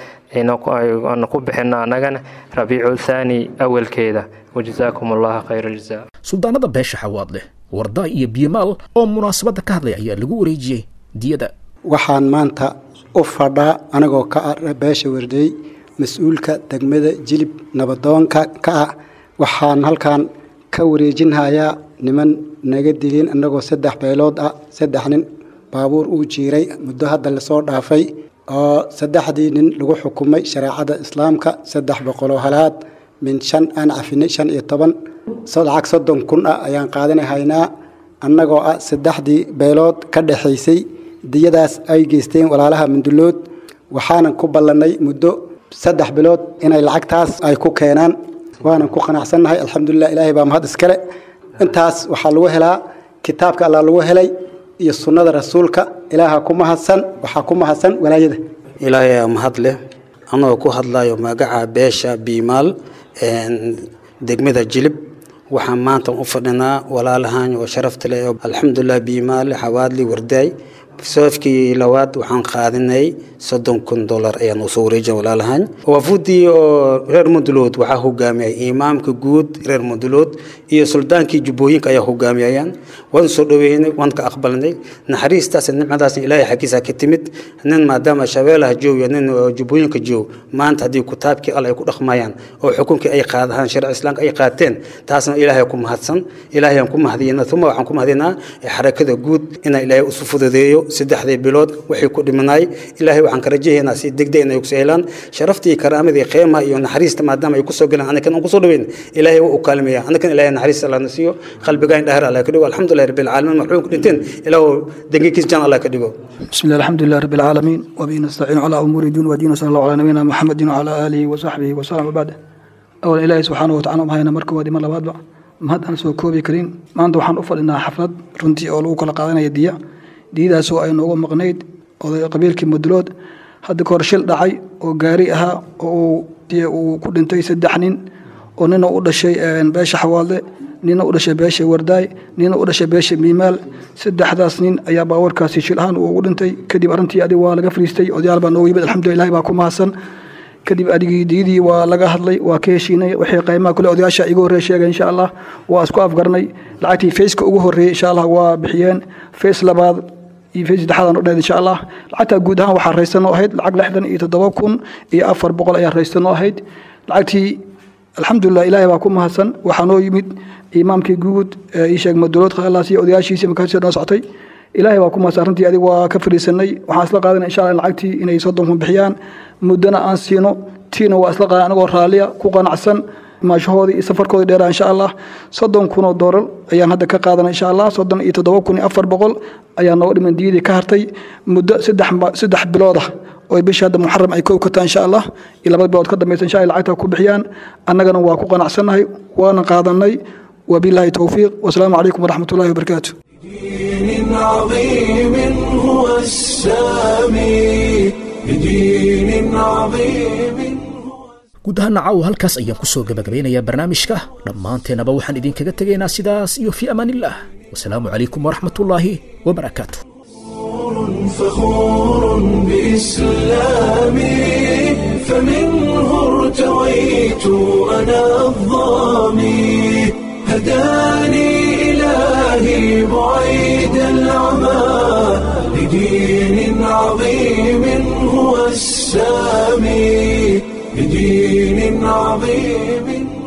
Speaker 17: aanu ku bixino annagana rabiicu thaani awalkeeda wajazaakum allaha khayra aljazaa
Speaker 2: suldaanada beesha xawaad leh wardaa iyo biyamaal oo munaasabadda ka hadlay ayaa lagu wareejiyey diyada
Speaker 18: waxaan maanta u fadhaa anagoo ka ah beesha wardeey mas-uulka degmada jilib nabadoonka ka ah waxaan halkan ka wareejinhayaa niman naga dilin annagoo saddex beelood ah saddex nin baabuur uu jiiray muddo hadda lasoo dhaafay oo saddexdii nin lagu xukumay shareecada islaamka saddex boqoloo halaad min shan aan cafinay shan iyo toban lacag soddon kun ah ayaan qaadanahaynaa annagoo ah saddexdii beelood ka dhexaysay diyadaas ay geysteen walaalaha mundulood waxaanan ku ballannay muddo saddex bilood inay lacagtaas ay ku keenaan waanan ku qanacsannahay alxamdulilah ilaahay baa mahad iskale intaas waxaa lagu helaa kitaabka allah lagu helay iyo sunnada rasuulka ilaaha ku mahadsan waxaa ku mahadsan walaayada
Speaker 19: ilaahay aa mahad leh anagoo ku hadlayo magaca beesha biimaal degmada jilib waxaan maanta u fadhinaa walaalahan oo sharafta leh alxamdulilah biimaal xawaadli wardaay safkii labaad waxaan qaadinay soddon kun dollar ayaan usoo wareejin walaalahan waafudii oo reer mudulood waxaa hogaamiyay imaamka guud reer mudulood iyo suldaankii jubbooyinka ayaa hogaamiyayaan waan soo dhaweynay waan ka aqbalnay naxariistaas nimcadaasna ilaahay xaggiisa ka timid nin maadaama shabeelaha joog iyo nin jubbooyinka joog maanta haddii kitaabkii alla ay ku dhaqmayaan oo xukunkii ay qaadahaan sharci islaamka ay qaateen taasna ilaahay ku mahadsan ilaahay aan ku mahadiyana uma waxaan ku mahadinaa xarakada guud inaa ilaahay usu fududeeyo saddexdii bilood waxay ku dhimanaay ilaahay waxaan ka rajahaynaa si degdeg inay kusoo helaan sharaftii karaamadii qiimaha iyo naxariista maadaama ay kusoo galaan anakan aan kusoo dhaweyn ilaahay waa u kaalmeeya anakan ilaahay naxariista alla na siiyo qalbigaan dhahar alla ka dhigo alxamdulillahi rabbil caalamiin maxruum ku dhinteen ilaahu dengikiis jan alla ka dhigo
Speaker 20: بسم الله الحمد لله رب العالمين وبه نستعين على امور الدين والدين وصلى الله على نبينا محمد وعلى اله وصحبه وسلم وبعد اولا ilaahay subxaanahu watacaala mahayna marka waadi mar labaadba mahad aan soo koobi karin maanta waxaan u fadhinaa xaflad runtii oo lagu kala qaadanaya diya diyadaasoo ay noogu maqnayd oday qabiilkii mudulood hadda kahor shil dhacay oo gaari ahaa oo uu ku dhintay saddex nin oo nina u dhashay beesha xawaalde nina u dhashay beesha wardaay nina u dhashay beesha miimaal saddexdaas nin ayaa baawarkaasi shil ahaan ugu dhintay kadib arrintii adig waa laga fariistay odayaal baa noogu yimid alxamdulilah ilahi baa ku mahadsan kadib adigii diyadii waa laga hadlay waa ka heshiinay wixii qaymaha kule odayaasha igu horreey sheegay insha allah waa isku afgarnay lacagtii fayska ugu horreeyey insha allah waa bixiyeen fays labaad iyo fays saddexaadaan u dheed insha allah lacagtaa guud ahaan waxaa raysan oo ahayd lacag lixdan iyo toddoba kun iyo afar boqol ayaa raysan oo ahayd lacagtii alxamdulilah ilaahay baa ku mahadsan waxaa noo yimid imaamkii guud ii sheeg madulood khalaas iyo odayaashiisii markaasii noo socotay ilaahay baa ku mahadsan arrintii adig waa ka fadhiisanay waxaan isla qaadanay insha allah lacagtii inay soddon kun bixiyaan muddana aan siino tiina waa isla qaadan anagoo raalliya ku qanacsan maashahoodii iyo safarkoodii dheeraa insha allah soddon kun oo doolar ayaan hadda ka qaadanay insha allah soddon iyo toddoba kun iyo afar boqol ayaa nooga dhiman diyadii ka hartay muddo saddex saddex bilood ah oo bishii hadda muxaram ay kow ka tahay insha allah iyo laba bilood ka dambaysa insha allah lacagta ku bixiyaan annagana waa ku qanacsannahay waana qaadanay wabillahi towfiiq wasalaamu calaykum waraxmat ullahi wabarakaatu
Speaker 1: بدين عظيم هو السامي بدين عظيم
Speaker 2: guud ahaan caawa halkaas ayaan ku soo gabagabeynayaa barnaamijka dhammaanteennaba waxaan idinkaga tegaynaa sidaas iyo fii amaanillaah wasalaamu calaykum waraxmatullaahi wabarakaatu
Speaker 1: فخور بإسلامي فمنه ارتويت أنا الظامي هداني إلهي بعيد العمى لدين عظيم هو السامي لدين عظيم